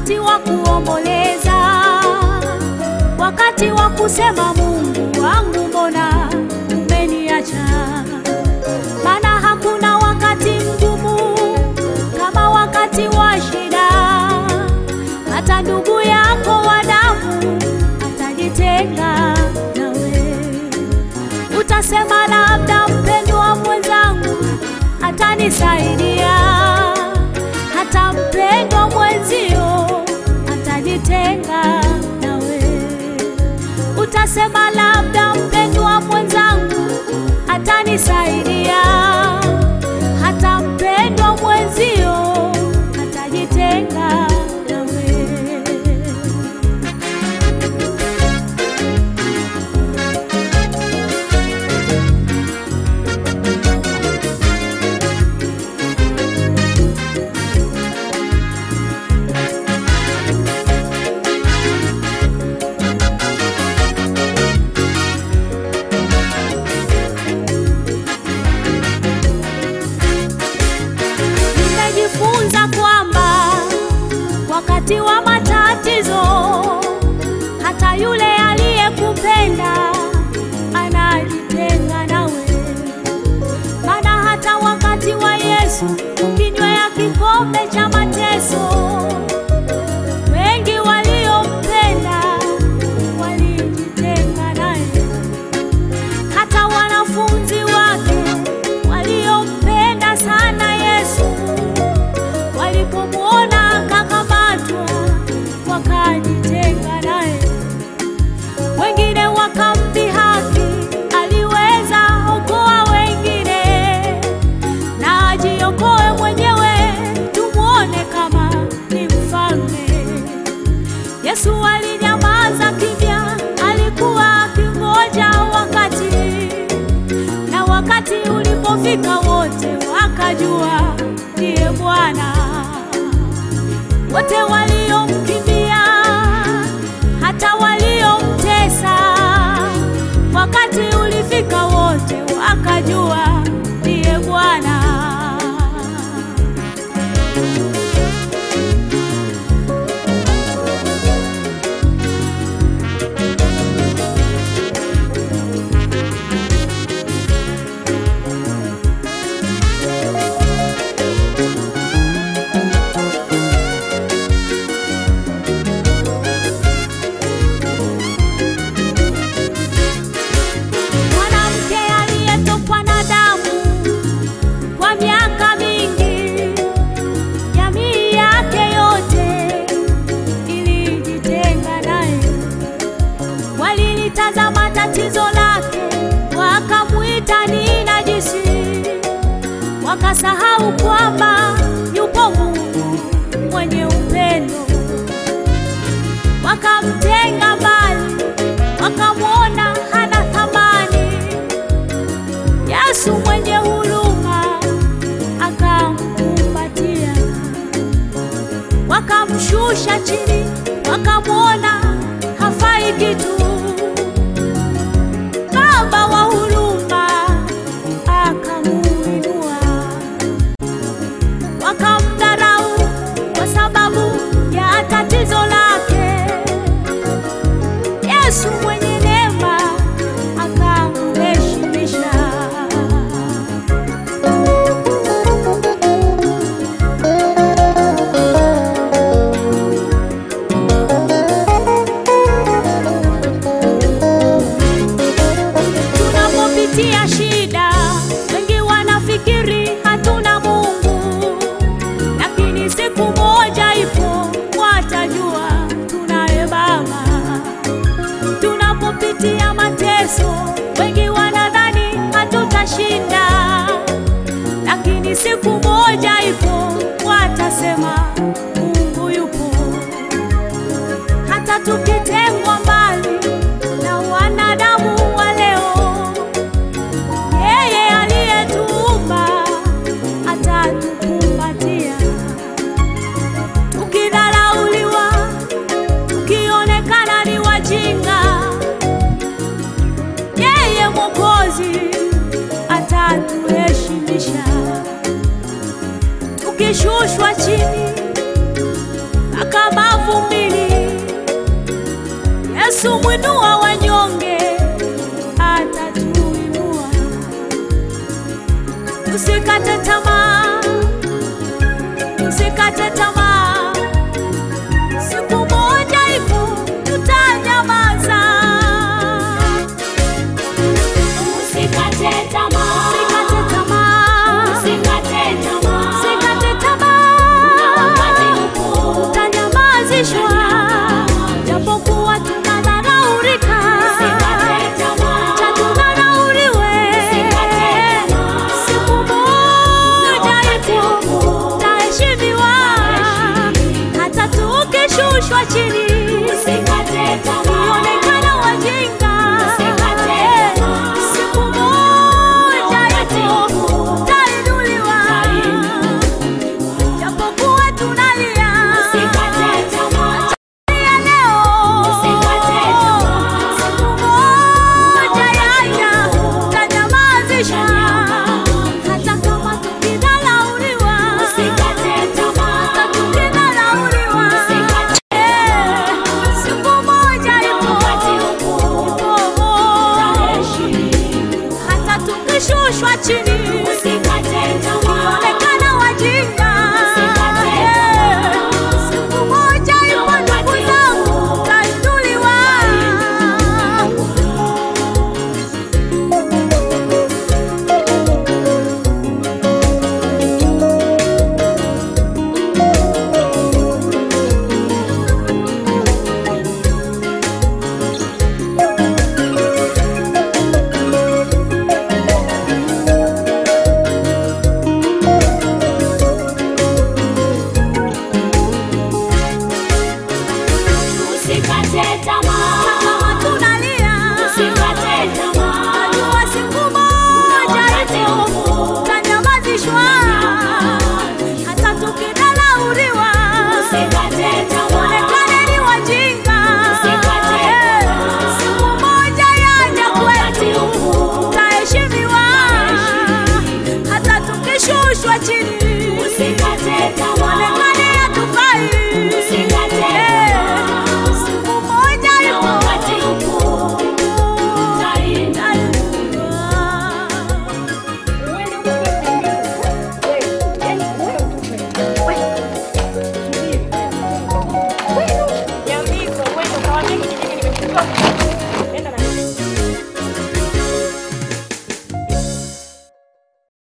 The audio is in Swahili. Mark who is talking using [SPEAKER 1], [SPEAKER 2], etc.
[SPEAKER 1] wakati wa kuomboleza, wakati wa kusema Mungu wangu, mbona umeniacha? Maana hakuna wakati mgumu kama wakati wa shida. Hata ndugu yako wa damu atajitenga nawe, utasema labda mpendwa mwenzangu atanisaidia, hata mpendwa mwenzio atajitenga nawe, utasema labda mpendwa mwenzangu atanisaidia, hata mpendwa mwenzio atajitenga nawe. Nimejifunza kwamba wakati wa matatizo, hata yule aliyekupenda anajitenga nawe. Maana hata wakati wa Yesu ukinywea kikombe cha mateso, wengi waliompenda walijitenga naye hata wanafunzi wake waliompenda sana Yesu walipomwona akakamatwa wakajitenga naye. Wengine wakamdhihaki, aliweza okoa wengine na ajiokoe mwenyewe, tumwone kama ni mfalme. Yesu alinyamaza kimya, alikuwa akingoja wakati, na wakati ulipofika wote wakajua ndiye Bwana. Wote waliomkimbia, hata waliomtesa, wakati ulifika wote wakajua ndiye Bwana. Mwanamke aliyetokwa na damu kwa miaka mingi, jamii yake yote ilijitenga naye. Walilitazama tatizo lake, wakamwita ni najisi, wakasahau kwamba yupo Mungu mwenye upendo wakamtenga mbali, wakamwona hana thamani. Yesu mwenye huruma akamkumbatia, wakamshusha chini, wakamwona hafai kitu. Baba wa huruma akamuinua wakamdharau kwa sababu ya tatizo lake. Yesu mwenye neema akamheshimisha. Tunapopitia shida, wengi wanafikiri hatuna Mungu, lakini siku moja ipo watajua tunaye Baba. Tunapopitia mateso, wengi wanadhani hatutashinda, lakini siku moja ipo watasema Mungu yupo. Hata tukitengwa mbali na wanadamu wa leo, yeye aliyetuumba atatukumbatia. Tukidharauliwa, tukionekana ni wajinga, yeye Mwokozi atatuheshimisha. Tukishushwa chini, mpaka mavumbini. Yesu mwinua wanyonge, atatuinua. Usikate tamaa.